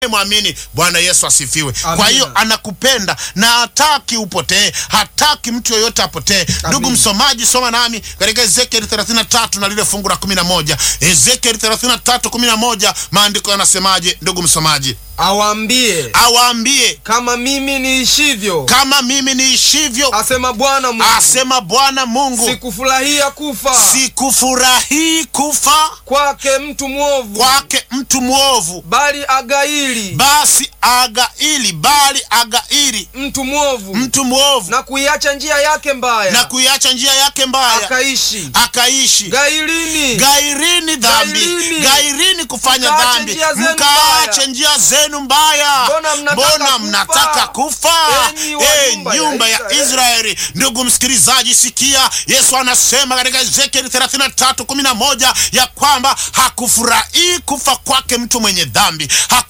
mwamini bwana yesu asifiwe Amina. kwa hiyo anakupenda na hataki upotee hataki mtu yoyote apotee ndugu msomaji soma nami katika ezekieli 33 na lile fungu la 11 ezekieli 33 11 maandiko yanasemaje ndugu msomaji awaambie awaambie kama mimi niishivyo kama mimi niishivyo asema bwana mungu asema bwana mungu sikufurahia kufa sikufurahii kufa kwake mtu mwovu kwake mtu mwovu bali agaili basi agaili bali agaili mtu mwovu mtu mwovu na kuiacha njia yake mbaya na kuiacha njia yake mbaya akaishi akaishi gailini gairini dhambi Gairini. gairini kufanya Mkaache dhambi njia zenu mkaache mbaya. njia zenu mbaya Mbona mnataka mbona kufa? mnataka kufa Enyi wa Eh, nyumba ya nyumba ya Israeli. israeli ndugu msikilizaji sikia yesu anasema katika ezekieli 33 11 ya kwamba hakufurahii kufa kwake mtu mwenye dhambi Haku